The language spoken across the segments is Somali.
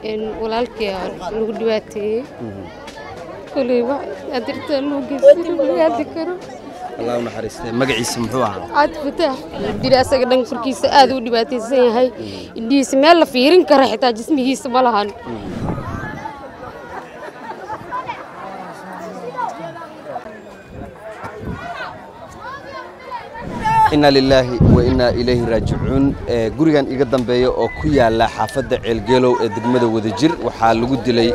walaalkii lagu dhibaateeyey koley adirtaa loo geystay laga karo allah u naxariistay magaciisa muxuu ahaa caad fataax dili asaga dhan korkiisa aad u dhibaataysan yahay indhihiisa meel la fiirin kara xitaa jismigiisa ma lahan inna lilaahi wa innaa ilayhi raajicuun gurigan iga dambeeya oo ku yaala xaafadda ceelgeelow ee degmada wadajir waxaa lagu dilay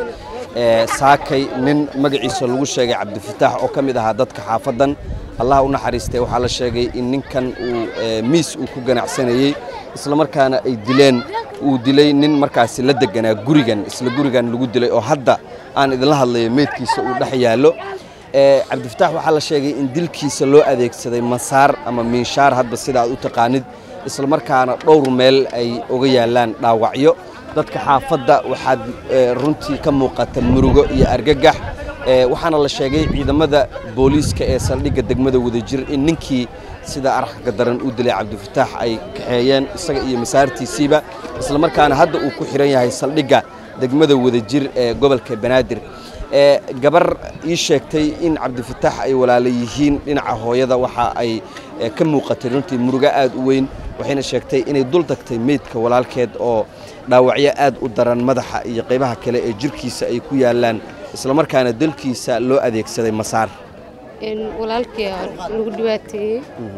saakay nin magaciisa lagu sheegay cabdifataax oo ka mid ahaa dadka xaafaddan allah u naxariistay waxaa la sheegay in ninkan uu miis uu ku ganacsanayey islamarkaana ay dileen uu dilay nin markaasi la deganaa gurigan isla gurigan lagu dilay oo hadda aan idinla hadlayo meydkiisa uu dhex yaallo cabdifataax waxaa la sheegay in dilkiisa loo adeegsaday masaar ama miinshaar hadba sida aad u taqaanid islamarkaana dhowr meel ay uga yaallaan dhaawacyo dadka xaafadda waxaad runtii ka muuqata murugo iyo argagax waxaana la sheegay ciidamada booliiska ee saldhigga degmada wadajir in ninkii sida arxanka daran u dilay cabdifataax ay kaxeeyeen isaga iyo masaartiisiiba islamarkaana hadda uu ku xihan yahay saldhigga degmada wadajir ee gobolka banaadir gabar ii sheegtay in cabdifataax ay walaala yihiin dhinaca hooyada waxa ay ka muuqatay runtii murugo aad u weyn waxayna sheegtay inay dul tagtay meydka walaalkeed oo dhaawacyo aad u daran madaxa iyo qaybaha kale ee jirkiisa ay ku yaallaan islamarkaana dalkiisa loo adeegsaday masaar walaalkii lagu dhibaateeyey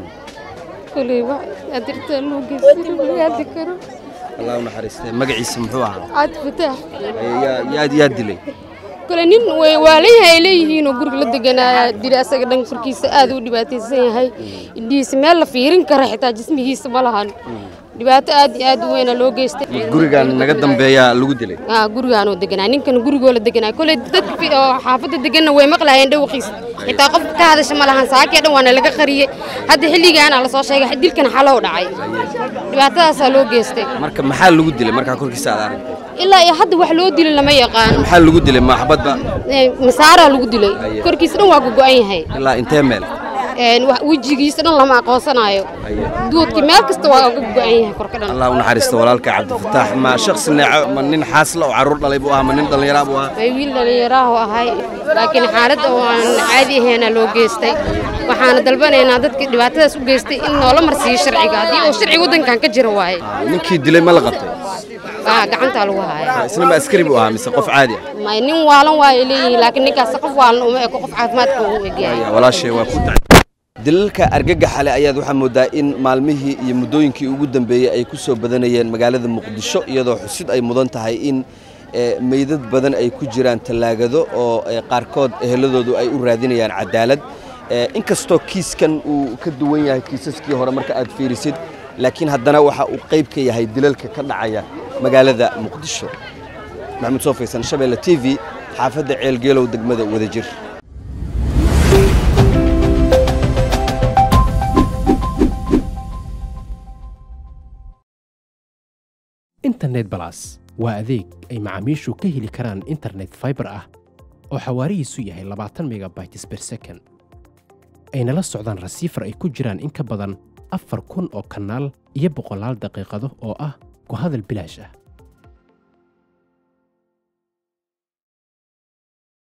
koley adirtaa loo geystay laga karo allah u naxariistay magaciisa muxuu ahaa caad fataax yaad yaa dilay kole nin waalayaha ay leeyihiinoo guriga la deganaa dili asaga dhan korkiisa aad u dhibaataysan yahay indhihiisa meel la fiirin kara xitaa jismigiisa ma lahan dhibaato aad iyo aad u weyna loo geystay gurigan naga dambeeyaa lagu dilay gurigaanoo deganaa ninkan gurigoo la deganaa kole dadka oo xaafadda deganna way maqlaayeen dhawaqiisa xitaa qof ka hadasha ma lahan saakii dhan waana laga qariyey hadda xilligaana lasoo sheegay dilkan xalow dhacay dhibaatadaasaa loo geystay marka maxaa lagu dilay markaa korkiisa aad aragtay ilaa iyo hadda wax loo dilay lama yaqaan maxaa lagu dilay maxbadba masaaraa lagu dilay korkiisa dhan waa gogo'an yahay ilaa intee meel wejigiisa dhan lama aqoonsanaayo duudkii meel kasta waa uga go'an yahay korka dhan allah u naxariista walaalka cabdifataax ma shakhsi neeco ma nin xaasla oo carruur dhalay buu ahaa ma nin dhallinyaraa buu ahaa way wiil dhallinyaraahu ahay laakiin xaaladda oo aan caadi ahaynaa loo geystay waxaana dalbanaynaa dadkii dhibaatadaas u geystay in noola marsiiyo sharciga haddii uu sharci waddankan ka jiro waaye ninkii dilay ma la qabtay gacantaa lagu haaya isna ma askari buu ahaa mise qof caadi ah may nin waalan waa ay leeyihiin laakiin ninkaas qof waalan uma eko qof caafimaadka ugu egyahay walaashay waa ku dacay dilalka argagaxale ayaad waxaa moodaa in maalmihii iyo muddooyinkii ugu dambeeyey ay ku soo badanayeen magaalada muqdisho iyadoo xusid ay mudan tahay in meydad badan ay ku jiraan tallaagado oo qaarkood eheladoodu ay u raadinayaan cadaalad inkastoo kiiskan uu ka duwan yahay kiisaskii hore marka aad fiirisid laakiin haddana waxa uu qayb ka yahay dilalka ka dhacaya magaalada muqdisho maxamuud soo faysan shabeelle t v xaafadda ceelgeelow degmada wadajir internet balas waa adeeg ay macaamiishu ka heli karaan internet faibar ah oo xawaarihiisu yahay labaatan megabytes ber second ayna la socdaan rasiifar ay ku jiraan in ka badan afar kun oo kanaal iyo boqolaal daqiiqado oo ah ku hadal bilaash ah